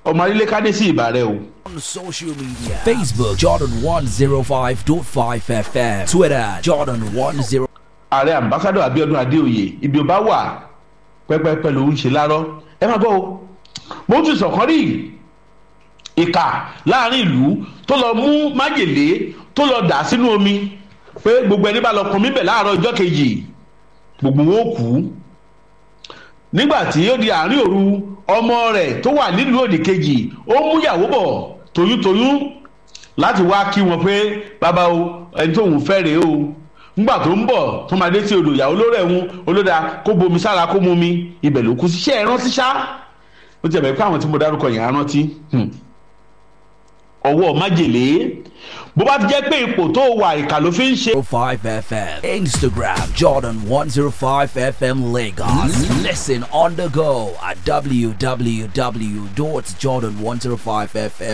ọmọ arílẹ̀ kádé sí ìbà rẹ o. On social media Facebook Jordan 105.5 FM Twitter Jordan 10 ààrẹ ambassadọ abiodun adeoye ibi ọba wà pẹpẹpẹ ló ń ṣe lárọ ẹ máa gbọ́ o mo tún sọ̀kan rí ìkà láàrin ìlú tó lọ mú májèlé tó lọ dà sínú omi pé gbogbo ẹni bá lọ pọn míbẹ̀ láàárọ̀ ọjọ́ kejì gbogbo wọn ò kú nígbà tí ó di àárín òru ọmọ rẹ̀ tó wà nílùú òdì kejì ó mú ìyàwó bọ̀ toyúntoyún láti wá kí wọn pé bàbá o ẹni tóun fẹ́ rèé o ngbà tó ń bọ̀ tó máa dé sí odò ìyàwó ló rẹ̀ ń olóda kó bomi sára kó mu mi ibẹ̀ ló kú sí ṣé ẹ rántí ṣá ó ti ẹ̀ bẹ̀rẹ̀ pé àwọn tí mo dárúkọ yẹn á rántí ọwọ́ májèlé bó bá ti jẹ́ pé ipò tó wà ìkà ló fi ń ṣe. 5 FM Instagram Jordan 105 FM Lagos Listen on the go at www.jordan105fm